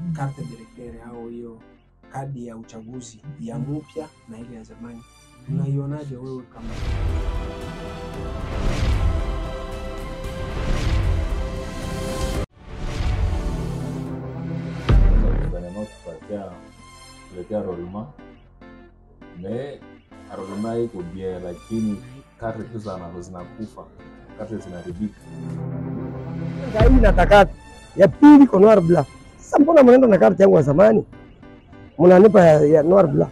carte d'electeur au hiyo kadi ya uchaguzi ya mpya na ile ya zamani, unaionaje wewe kama gouvernement kupatia kuletea rolema me rolema iko bien, lakini karte tu zana- zinakufa, karte zinaharibika. hii natakata ya pili kwa noir blanc. Sasa mbona mnaenda na karte yangu ya zamani mnanipa ya, ya noir blanc?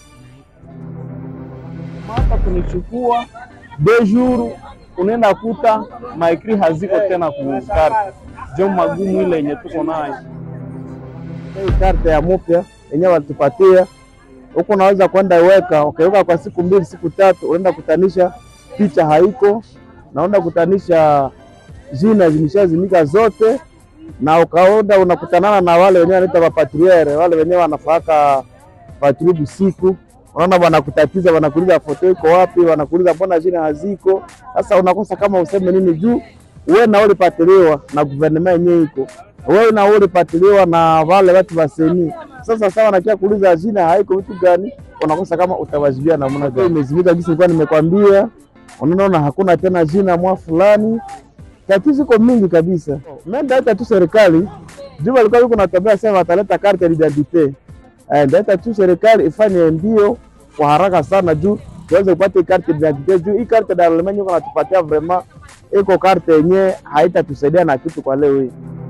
hata kunichukua de jour unaenda kuta maekri haziko tena kukarte jo magumu ile yenye tuko nayo Hii karte ya mupya yenyewe walitupatia huko, unaweza kwenda weka ukaweka kwa siku mbili siku tatu, unaenda kutanisha picha haiko, naenda kutanisha jina zimeshazimika zote, na ukaenda unakutanana na wale wenyewe wanaita mapatruere, wale wenyewe wanafaka patrouille usiku unaona wanakutatiza, wanakuuliza foto iko wapi, wanakuuliza mbona jina haziko. Sasa unakosa kama useme nini juu wewe na ulipatiliwa na guvernema yenyewe iko wewe na ulipatiliwa na wale watu wa seni. Sasa sawa, nakia kuuliza jina haiko vitu gani, unakosa kama utawajibia namna gani. Imezimika jinsi nilikuwa nimekwambia, unaona hakuna tena jina mwa fulani. Tatizo iko mingi kabisa. Mimi tu serikali juu walikuwa yuko natambia sema wataleta carte d'identité Eh, ndaita tu serikali ifanye mbio kwa haraka sana juu tuweze kupata hii carte d'identité juu hii carte d'identité iko natupatia vraiment iko carte yenye haitatusaidia na kitu kwa leo hii.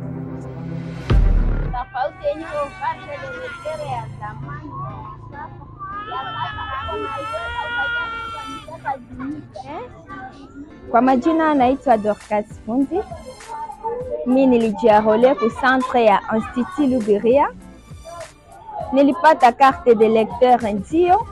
tofauti yenye iko carte d'electeur ya zamani na ya sasa. Ya sasa unaiweka Kwa majina naitwa Dorcas Fundi. Mi nilijiarole ku centre ya Institut Luberia. Nilipata carte de lecteur ndio,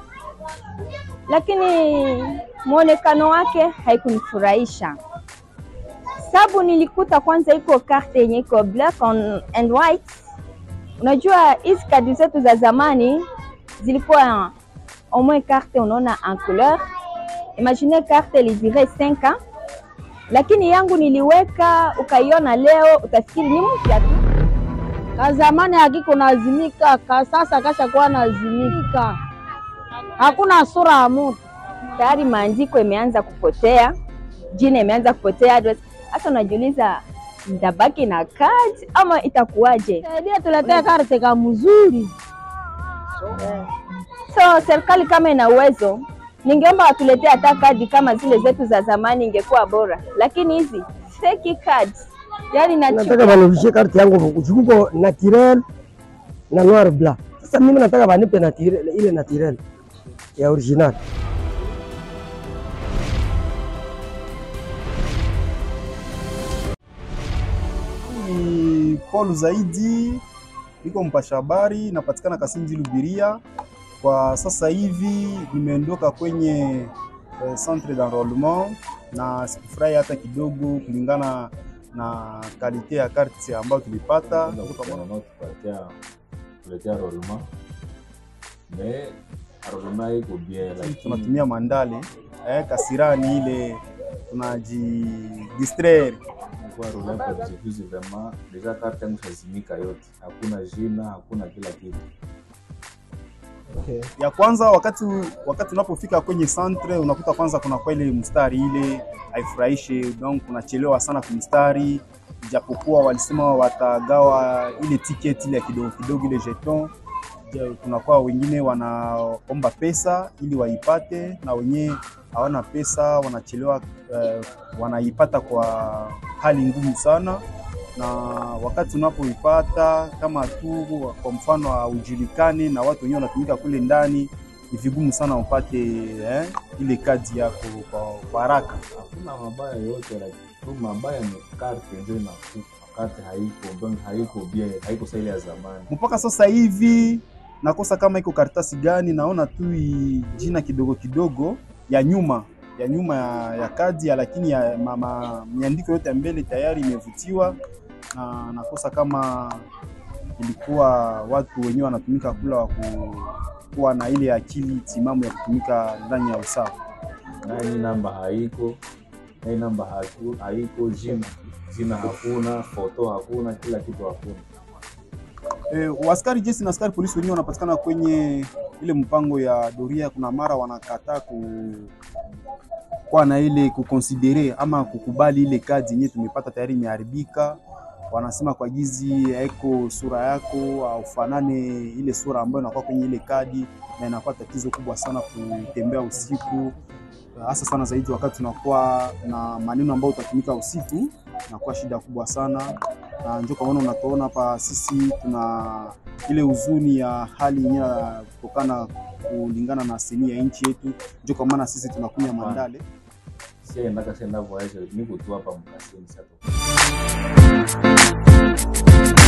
lakini mwonekano wake haikunifurahisha sababu nilikuta kwanza iko carte yenye iko black on and white. Unajua hizi kadi zetu za zamani zilikuwa au moins carte unaona en couleur imagine carte ilidure 5 ans, lakini yangu niliweka ukaiona leo utafikiri ni mpya tu. Ka zamani hakiko nazimika, ka sasa kashakuwa nazimika, hakuna sura ya mtu. Tayari maandiko imeanza kupotea, jina imeanza kupotea, address. Sasa unajiuliza ndabaki na card ama itakuwaje? Saidia tuletee karte ka mzuri. So serikali kama ina uwezo, ningeomba watuletee hata kadi kama zile zetu za zamani, ingekuwa bora, lakini hizi fake cards yani Nataka nachukia. wanirudishie karte yangu kuchukuko naturel na noir blanc. Sasa mimi nataka wanipe naturel, ile naturel ya original. ni Paul Zaidi, niko mpasha habari, napatikana Kasinji Lubiria. Kwa sasa hivi nimeondoka kwenye eh, centre d'enrôlement na sikufurahi hata kidogo, kulingana na kalite ya karte ambayo tulipata kutoka kwa gouvernement kupatia kuletea rolema me rolema iko bien, lakini tunatumia mandale eh, kasirani ile tunaji distraire kwa rolema kwa vizuizi vraiment deja karte yangu shazimika yote, hakuna jina, hakuna kila kitu. ya kwanza wakati wakati unapofika kwenye centre unakuta kwanza kuna kwa ile mstari ile haifurahishe, donc kunachelewa sana kumstari, japokuwa walisema watagawa ile tiketi ile ya kidogo kidogo ile jeton. Ja, kunakuwa wengine wanaomba pesa ili waipate, na wenyewe hawana pesa wanachelewa, eh, wanaipata kwa hali ngumu sana na wakati unapoipata kama tu kwa mfano haujulikani na watu wenyewe wanatumika kule ndani, ni vigumu sana upate eh, ile kadi yako kwa, kwa haraka. Hakuna mabaya yote, lakini tu mabaya ni karte ndio inakufa. Karte haiko donc haiko bien, haiko sa ile ya zamani. Mpaka sasa hivi nakosa kama iko karatasi gani, naona tu i- jina kidogo kidogo ya nyuma ya nyuma ya, ya kadi ya, lakini ya mama miandiko yote ya mbele tayari imevutiwa, na nakosa kama ilikuwa watu wenyewe wanatumika kula wa ku- kuwa na ile akili timamu ya kutumika ndani ya usawa. nani namba haiko nani namba haku- haiko jina jina hakuna foto hakuna kila kitu hakuna Eh, waskari jeshi na askari polisi wenyewe wanapatikana kwenye ile mpango ya doria. Kuna mara wanakataa ku kuwa na ile kukonsidere ama kukubali ile kadi yenyewe tumepata tayari imeharibika. Wanasema kwa gizi haiko sura yako aufanane ile sura ambayo inakuwa kwenye ile kadi, na inakuwa tatizo kubwa sana kutembea usiku, hasa sana zaidi wakati tunakuwa na maneno ambayo utatumika usiku, inakuwa shida kubwa sana na ndio kwa maana unatuona hapa sisi tuna ile huzuni ya hali yenyewe kutokana kulingana na seni ya nchi yetu, ndio kwa maana sisi tunakunya mandale siendaka sienda voyage niko tu hapa mkasini sasa